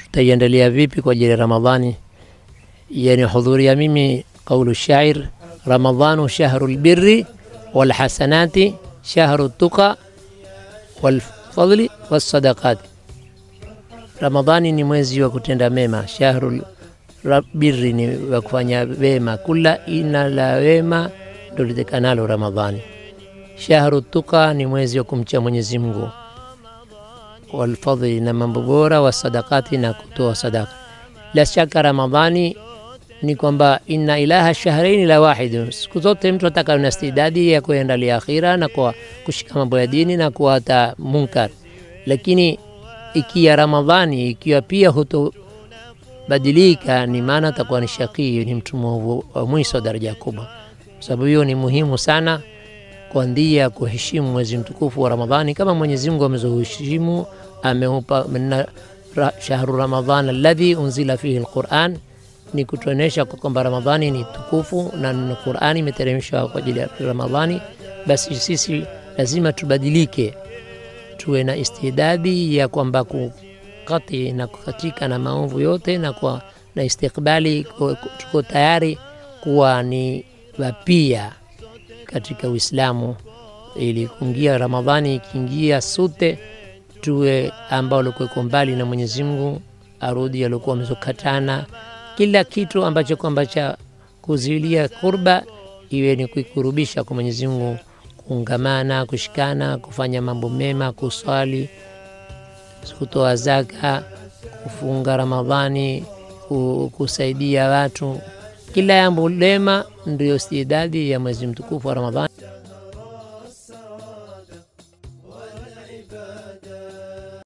tutaiendelea vipi kwa ajili ya Ramadhani? Yani hudhuria mimi qaulu shair, Ramadhanu shahru lbirri walhasanati shahru tuqa walfadli wassadaqati, Ramadhani ni mwezi wa kutenda mema, shahru birri ni wa kufanya wema, kula ina la wema ndo litekanalo Ramadhani. Shahru tuqa ni mwezi wa kumcha Mwenyezi Mungu walfadhli na mambo bora, wasadakati na kutoa sadaka. La shaka Ramadhani ni kwamba inna ilaha shahraini la wahidu, siku zote mtu ataka na istidadi ya kuendalia akhira na kwa kushika mambo ya dini na kuata munkar, lakini ikiwa Ramadhani ikiwa pia hutobadilika, ni maana atakuwa ni shaqii, ni mtu mwovu wa mwisho daraja kubwa. Sababu hiyo ni muhimu sana kwa ndia kuheshimu mwezi mtukufu wa Ramadhani kama Mwenyezi Mungu amezoheshimu, ameupa ra, shahru Ramadhan alladhi unzila fihi alquran, ni kutuonesha kwamba Ramadhani ni tukufu na Qurani imeteremshwa kwa ajili ya Ramadhani. Basi sisi lazima tubadilike, tuwe na istidadi ya kwamba kukati na kukatika na maovu yote na kwa na istikbali, tuko tayari kuwa ni wapia katika Uislamu ili kuingia Ramadhani, ikiingia sote tuwe ambao walikuweko mbali na Mwenyezi Mungu, arudi aliokuwa wamezokatana, kila kitu ambacho kwamba cha kuziwilia kurba iwe ni kuikurubisha kwa Mwenyezi Mungu, kuungamana, kushikana, kufanya mambo mema, kuswali, kutoa zaka, kufunga Ramadhani, kusaidia watu kila jambo lema ndio istidadi ya mwezi mtukufu wa Ramadhani.